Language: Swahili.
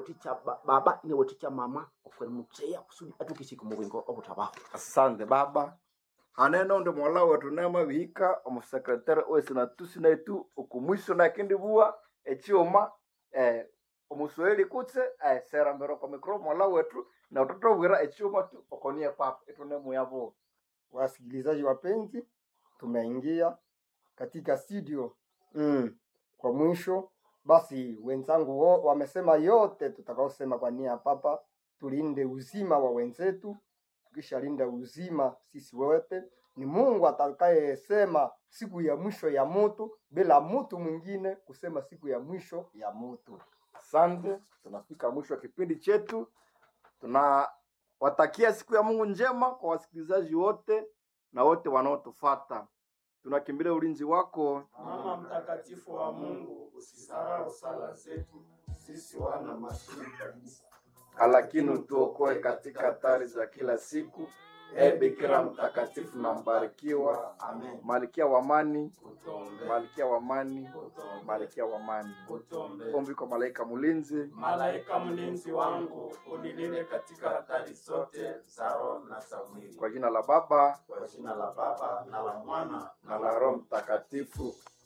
weticha ba- baba ine weticha mama ofwene mutseya kusudi atukisike mubwingo obutabaho asante baba haneno ndi mola wetu nema bihika omusekretari wese natusi naitu okumwiso nakindibua echioma eh, omuswahili kutse eh, serambero kwa mikro mola wetu na utotobwira echioma tu okonie papa itunemuyavo Wasikilizaji wapenzi, tumeingia katika studio mm. Kwa mwisho basi, wenzangu wo, wamesema yote tutakaosema kwa nia ya Papa. Tulinde uzima wa wenzetu, tukishalinda uzima sisi wote, ni Mungu atakayesema siku ya mwisho ya mutu bila mutu mwingine kusema siku ya mwisho ya mutu. asante tunafika mwisho wa kipindi chetu tunawatakia siku ya mungu njema kwa wasikilizaji wote na wote wanaotufata tunakimbilia ulinzi wako Mama mtakatifu wa Mungu, usisahau sala zetu sisi wana maskini kabisa. lakini utuokoe katika hatari za kila siku e bikira mtakatifu na mbarikiwa Amen. malkia wa amani Utombe, malkia wa amani utombe, malkia wa amani utombe. ombi kwa malaika mlinzi Malaika mlinzi wangu, unilinde katika hatari zote za roho na za mwili. kwa jina la baba Kwa jina la Baba na la Mwana na la roho mtakatifu